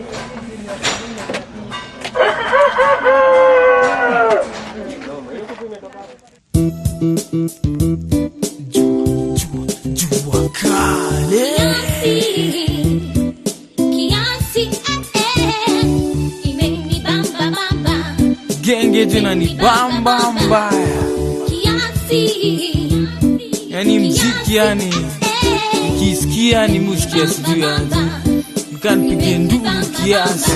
Jua kale Kiasi, eh, imenibamba bamba. genge tena ni bamba mbaya, Kiasi, yani mziki yani eh, nikisikia ni musikia sijui yani mkanipige nduru kiasi.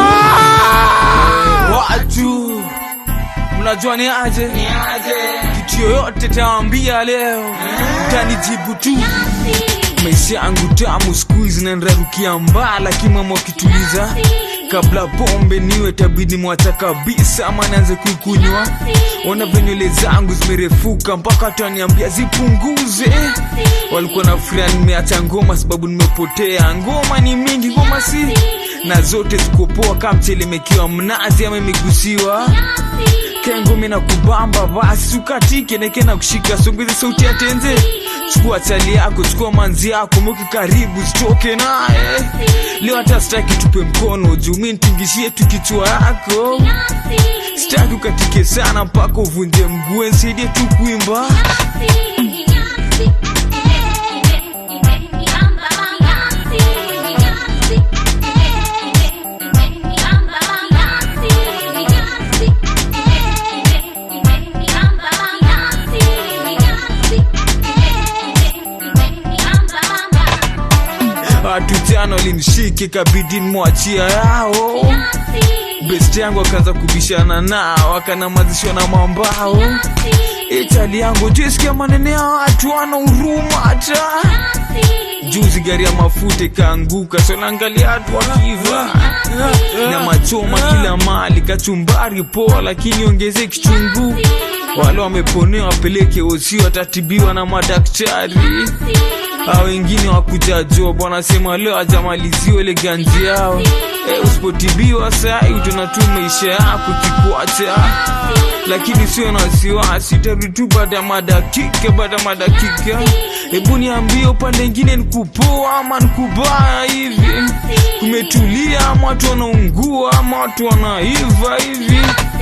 Watu mnajua ni aje, kitu yoyote tawambia leo, mtanijibu tu maisha yangu tamu siku hizi nanrarukia mbaa, lakini mama wakituliza kabla pombe niwe tabidi mwacha kabisa, ama naanze kuikunywa. Ona venywele zangu zimerefuka mpaka wataniambia zipunguze. Walikuwa na furia nimeacha ngoma sababu nimepotea. Ngoma ni mingi, ngoma si na zote zikopoa kama mchele mekiwa mnazi ama imegusiwa kengo mina kubamba basi ukatike neke na kushika songeze sauti ya tenze chukua chali yako chukua manzi yako mweke karibu sitoke naye leo hata sitaki tupe mkono juu mi nitingishie tu kichwa yako sitaki ukatike sana mpaka uvunje mguu nsaidie tu kuimba watu jana walinishike kabidi nimwachia yao best yangu akaanza kubishana nao akanamazishwa na mambao itali yangu jisikia manene ya watu wana huruma hata juzi gari ya mafuta ikaanguka sonaangalia watu wakiva na machoma kila mali kachumbari poa lakini ongeze kichungu wale wameponewa wapeleke osi watatibiwa na madaktari a wengine wakujajua bwana sema leo ajamaliziwa ile ganji yao e, usipotibiwa sai utaona tu maisha yako kikwacha lakini sio na wasiwasi tarudi tu baada ya madakika baada ya madakika hebu niambie upande ingine nikupoa ama nikubaya hivi kumetulia ama watu wanaungua ama watu wanaiva hivi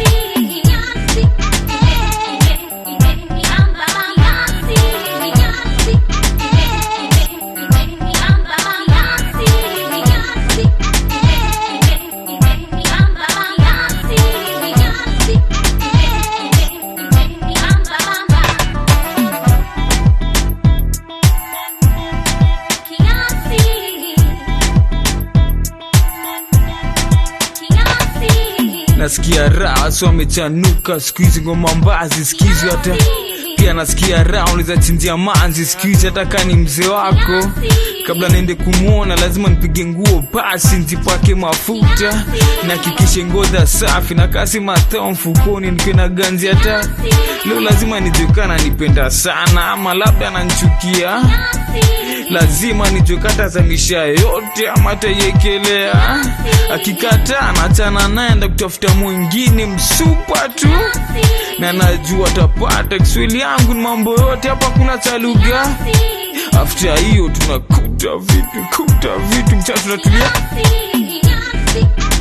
nasikia raha so amechanuka siku hizi ngoma mbazi sikizi hata pia nasikia raha unaweza chinjia manzi siku hizi hata kaa ni mzee wako kabla naende kumwona lazima nipige nguo pasi nzipake mafuta nahakikishe ngodha safi na kasi matao mfukoni nikiwe na ganzi hata leo lazima nijekana nipenda sana ama labda nanchukia lazima nijokata zamisha yote ama taiekelea akikataa nachana naenda kutafuta mwingine msupa tu na najua tapata kiswahili yangu ni mambo yote hapa kuna cha lugha afta hiyo tunakuta vitu kuta vitu mchana tunatulia Yeah.